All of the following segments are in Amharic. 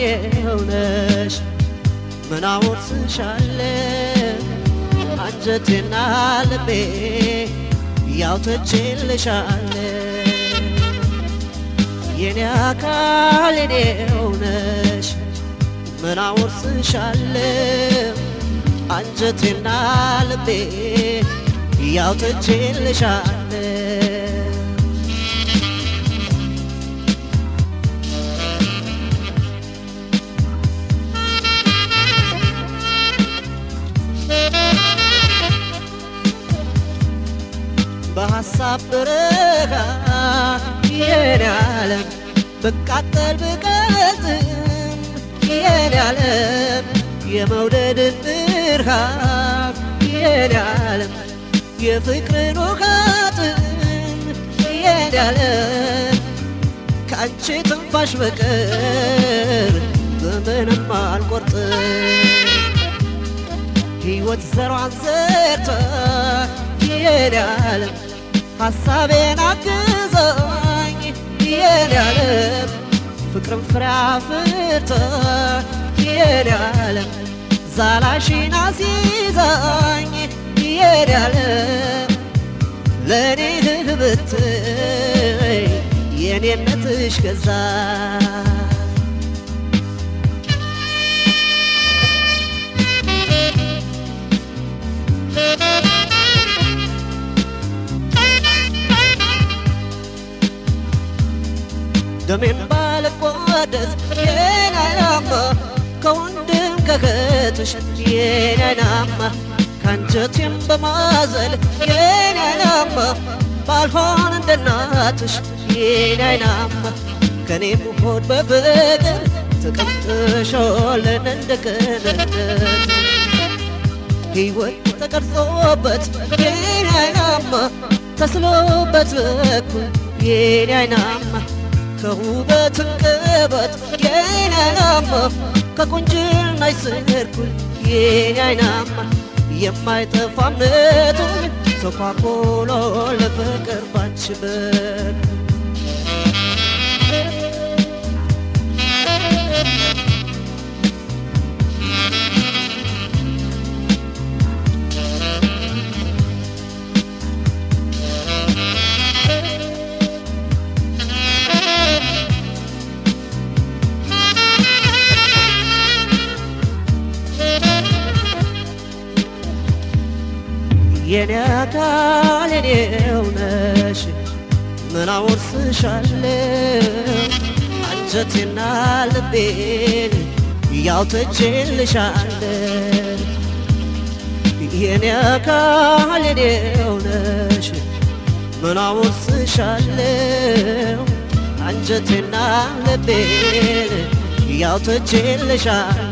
የኔው ነሽ ምን አወርስሻለሁ አንጀቴና ልቤ ያው ተቼልሻለሁ የኔ አካል የኔው ነሽ ምን አወርስሻለሁ አንጀቴና ልቤ ያው ተቼልሻለሁ በሐሳብ በረካ የኔ ዓለም ብቃጠል ብቀዝም የኔ ዓለም የመውደድን ብርሃን የኔ ዓለም የፍቅርን ውሃጥን የኔ ዓለም ከአንቺ ትንፋሽ በቀር በምንም አልቆርጥም ሕይወት ዘሯን ዘርታ የኔ ዓለም ሐሳቤን አግዛኝ የኔ ዓለም ፍቅርን ፍሬ አፍርታ የኔ ዓለም ዛላሽን አስይዛኝ የኔ ዓለም ለእኔ ህብትይ የኔነትሽ ገዛ ደሜን ባልቋደስ የኔ አይናማ ከወንድም ከእህትሽ የኔ አይናማ ከአንጀቴም በማዘል የኔ አይናማ ባልሆን እንደ እናትሽ የኔ አይናማ ከኔም ሆድ በፍቅር ተቀምጥሾልን እንደ ቅንነት ሕይወት ተቀርጾበት የኔ አይናማ ተስሎበት በኩል የኔ አይናማ ከውበት እንቅበት የኔ አይናማ ከቁንጅና ይስርኩል የኔ አይናማ የማይጠፋ እምነቱን ተኳኩሎ ለፍቅር ባንቺ በኩል የኔ አካል የኔው ነሽ ምን አወርስሻለሁ አንጀቴና ልቤን ያው ተቼልሻለሁ የኔ አካል የኔው ነሽ ምን አወርስሻለሁ አንጀቴና ልቤን ያው ተቼልሻለሁ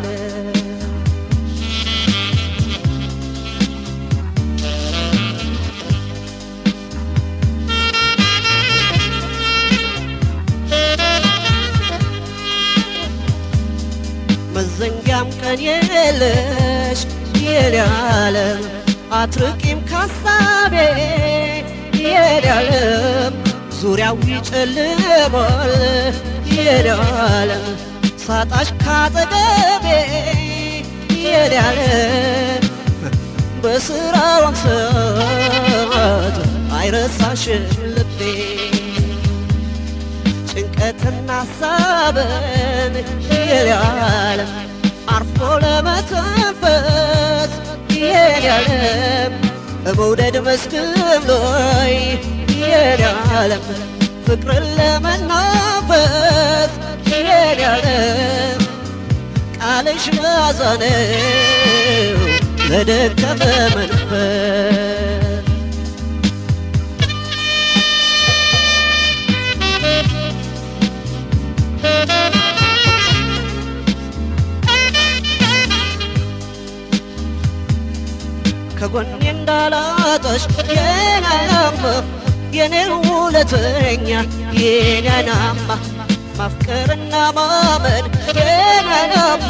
መዘንጊያም ቀን የለሽ የኔ ዓለም አትርቂም ካሳቤ የኔ ዓለም ዙሪያው ይጨልማል የኔ ዓለም ሳጣሽ ካጠገቤ የኔ ዓለም በስራዋም ሰዓት አይረሳሽም ልቤ ጭንቀትና ሀሳብን የኔ ዓለም አርፎ ለመተንፈስ የኔ ዓለም በመውደድ መስክም ላይ የኔ ዓለም ፍቅርን ለመናፈስ የኔ ዓለም ቃልሽ መዓዛ ነው ለደከመ መንፈስ ከጎኔ እንዳላጣሽ የኔ አይናማ የኔ ውለተኛ የኔ አይናማ ማፍቀርና ማመን የኔ አይናማ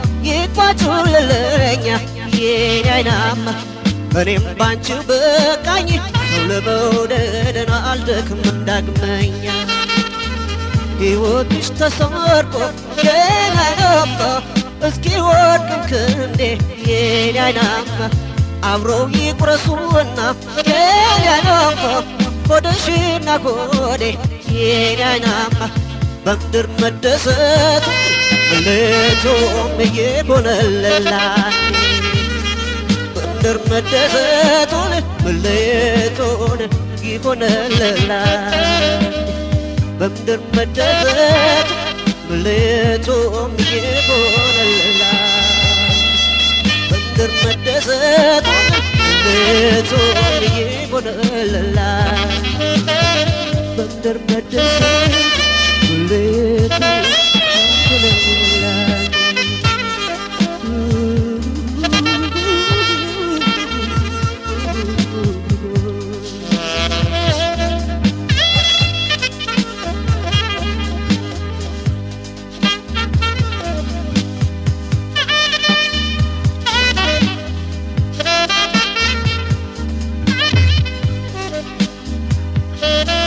ይቋጩልለኛ የኔ አይናማ እኔም ባንቺው በቃኝ ሰው ለመውደድን አልደክም እንዳግመኛ ሕይወትሽ ተሰርቆ የኔ አይናማ እስኪ ወድቅም ክንዴ የኔ አይናማ አብረው ይቁረሱና የኔ አይናማ ሆድሽና ሆዴ የኔ አይናማ በምድር መደሰቱ መለቶም እየሆነለላል በምድር መደሰቱን መለቶን ይሆነለላል በምድር መደሰቱ መለቶም ይሆነለላል በምድር መደሰቱን መለቶም ይሆነለላል በምድር መደሰቱ መለቶም Thank you.